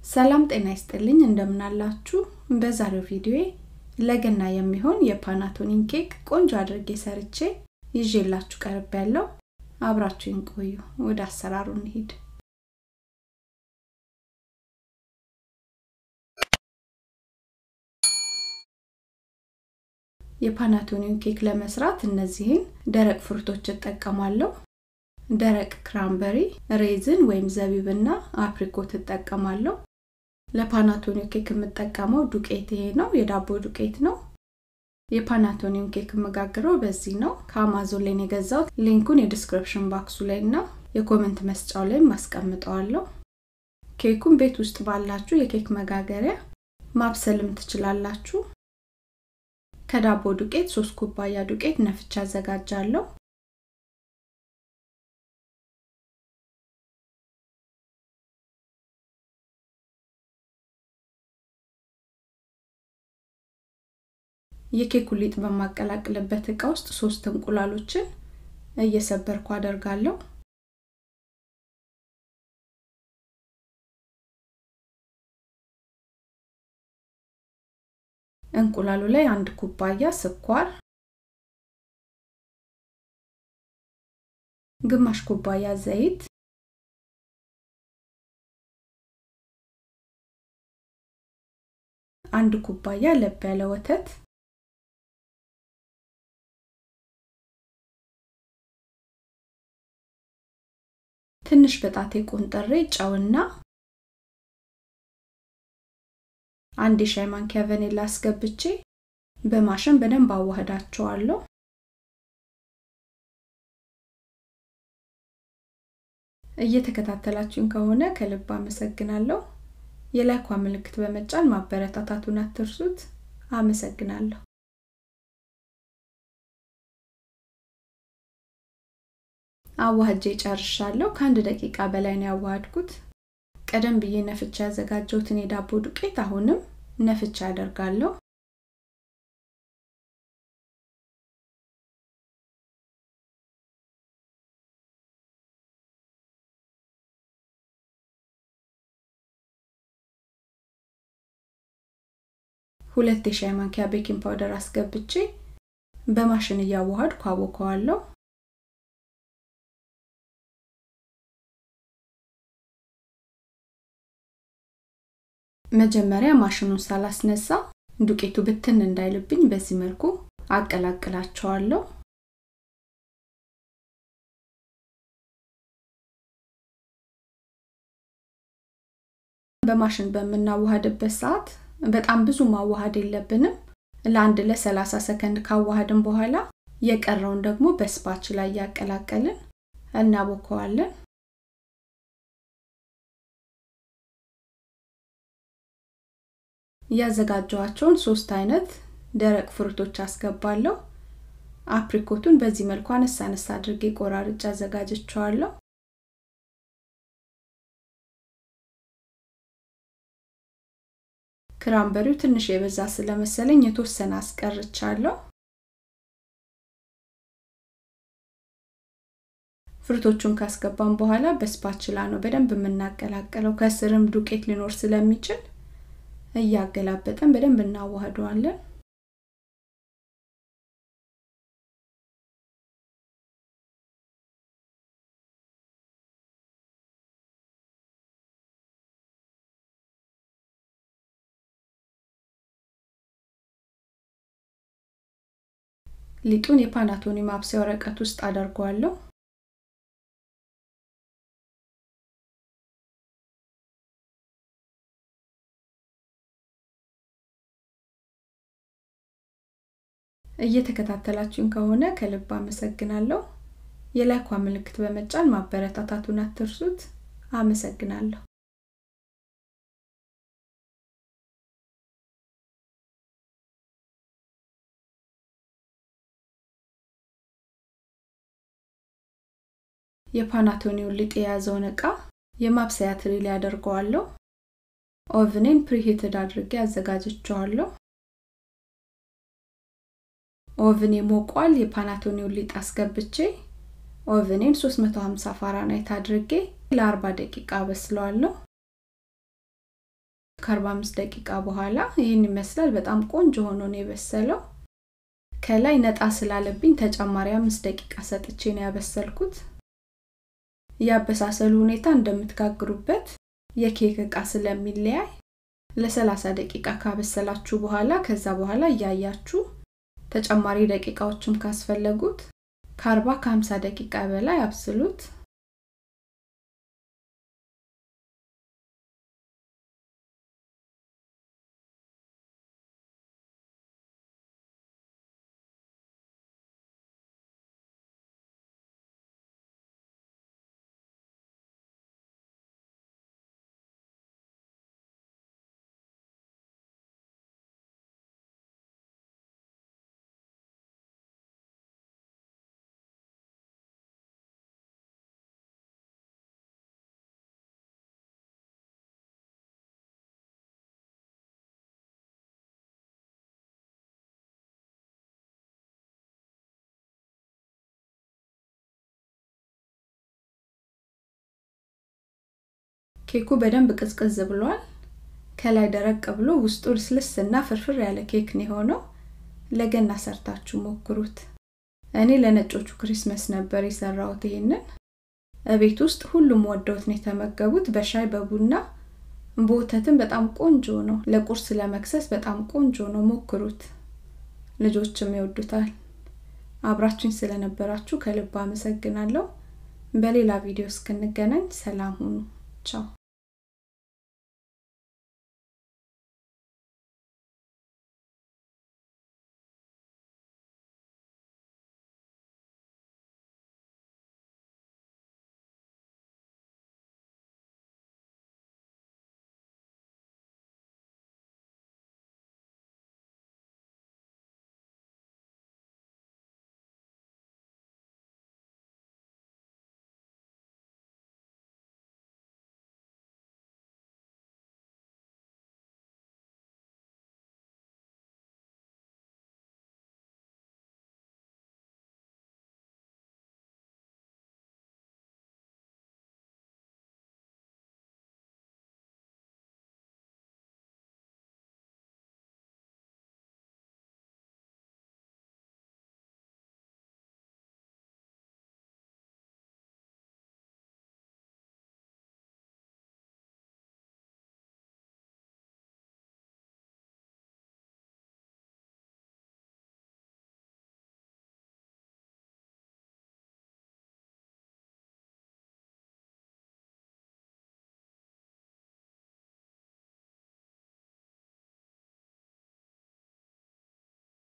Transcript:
ሰላም ጤና ይስጥልኝ እንደምናላችሁ በዛሬው ቪዲዮ ለገና የሚሆን የፓናቶኒን ኬክ ቆንጆ አድርጌ ሰርቼ ይዤላችሁ ቀርብ ያለው አብራችሁን ቆዩ ወደ አሰራሩ እንሂድ የፓናቶኒን ኬክ ለመስራት እነዚህን ደረቅ ፍሩቶች እጠቀማለሁ ደረቅ ክራምበሪ ሬዝን ወይም ዘቢብና አፕሪኮት እጠቀማለሁ ለፓናቶኒው ኬክ የምጠቀመው ዱቄት ይሄ ነው የዳቦ ዱቄት ነው የፓናቶኒውን ኬክ የምጋግረው በዚህ ነው ከአማዞን ላይ የገዛው ሊንኩን የዲስክሪፕሽን ባክሱ ላይ እና የኮመንት መስጫው ላይ ማስቀምጠዋለሁ ኬኩን ቤት ውስጥ ባላችሁ የኬክ መጋገሪያ ማብሰልም ትችላላችሁ ከዳቦ ዱቄት ሶስት ኩባያ ዱቄት ነፍቻ አዘጋጃለሁ የኬኩ ሊጥ በማቀላቅልበት እቃ ውስጥ ሶስት እንቁላሎችን እየሰበርኩ አደርጋለሁ እንቁላሉ ላይ አንድ ኩባያ ስኳር ግማሽ ኩባያ ዘይት አንድ ኩባያ ለብ ያለ ወተት ትንሽ በጣቴ ቆንጠሬ ጨውና አንድ የሻይ ማንኪያ ቨኔላ አስገብቼ በማሽን በደንብ አዋህዳቸዋለሁ እየተከታተላችሁን ከሆነ ከልብ አመሰግናለሁ የላይኳ ምልክት በመጫን ማበረታታቱን አትርሱት አመሰግናለሁ አዋህጄ ጨርሻለሁ ከአንድ ደቂቃ በላይ ነው ያዋሃድኩት ቀደም ብዬ ነፍቻ ያዘጋጀሁትን የዳቦ ዱቄት አሁንም ነፍቻ አደርጋለሁ ሁለት የሻይ ማንኪያ ቤኪንግ ፓውደር አስገብቼ በማሽን እያዋሃድኩ አቦከዋለሁ መጀመሪያ ማሽኑን ሳላስነሳ ዱቄቱ ብትን እንዳይልብኝ በዚህ መልኩ አቀላቅላቸዋለሁ በማሽን በምናዋሃድበት ሰዓት በጣም ብዙ ማዋሃድ የለብንም ለአንድ ለ30 ሰከንድ ካዋሃድን በኋላ የቀረውን ደግሞ በስፓች ላይ እያቀላቀልን እናቦከዋለን ያዘጋጀዋቸውን ሶስት አይነት ደረቅ ፍሩቶች አስገባለሁ አፕሪኮቱን በዚህ መልኩ አነሳ አነሳ አድርጌ ቆራርጭ አዘጋጀቸዋለሁ ክራምበሪው ትንሽ የበዛ ስለመሰለኝ የተወሰነ አስቀርቻለሁ ፍሩቶቹን ካስገባን በኋላ በስፓችላ ነው በደንብ የምናቀላቀለው ከስርም ዱቄት ሊኖር ስለሚችል እያገላበጠን በደንብ እናዋህደዋለን ሊጡን የፓናቶኒ ማብሰያ ወረቀት ውስጥ አደርገዋለሁ እየተከታተላችሁን ከሆነ ከልብ አመሰግናለሁ የላይኳ ምልክት በመጫን ማበረታታቱን አትርሱት አመሰግናለሁ የፓናቶኒውን ሊጥ የያዘውን እቃ የማብሰያ ትሪ ላይ አደርገዋለሁ ኦቭኔን ፕሪሂትድ አድርጌ አዘጋጅቸዋለሁ ኦቭኔ ሞቋል የፓናቶኒውን ሊጥ አስገብቼ ኦቨኔን 350 ፋራናይት አድርጌ ለ40 ደቂቃ በስለዋለሁ ከ45 ደቂቃ በኋላ ይህን ይመስላል። በጣም ቆንጆ ሆኖ ነው የበሰለው። ከላይ ነጣ ስላለብኝ ተጨማሪ አምስት ደቂቃ ሰጥቼ ነው ያበሰልኩት። ያበሳሰሉ ሁኔታ እንደምትጋግሩበት የኬክ እቃ ስለሚለያይ ለ30 ደቂቃ ካበሰላችሁ በኋላ ከዛ በኋላ እያያችሁ ተጨማሪ ደቂቃዎችም ካስፈለጉት ከ40 ከ50 ደቂቃ በላይ አብስሉት። ኬኩ በደንብ ቅዝቅዝ ብሏል። ከላይ ደረቅ ብሎ ውስጡ ልስልስ እና ፍርፍር ያለ ኬክ ነው የሆነው። ለገና ሰርታችሁ ሞክሩት። እኔ ለነጮቹ ክሪስመስ ነበር የሰራሁት ይሄንን። እቤት ውስጥ ሁሉም ወደውት ነው የተመገቡት። በሻይ በቡና በወተትም በጣም ቆንጆ ነው። ለቁርስ ለመክሰስ በጣም ቆንጆ ነው። ሞክሩት፣ ልጆችም ይወዱታል። አብራችሁኝ ስለነበራችሁ ከልብ አመሰግናለሁ። በሌላ ቪዲዮ እስክንገናኝ ሰላም ሁኑ። ቻው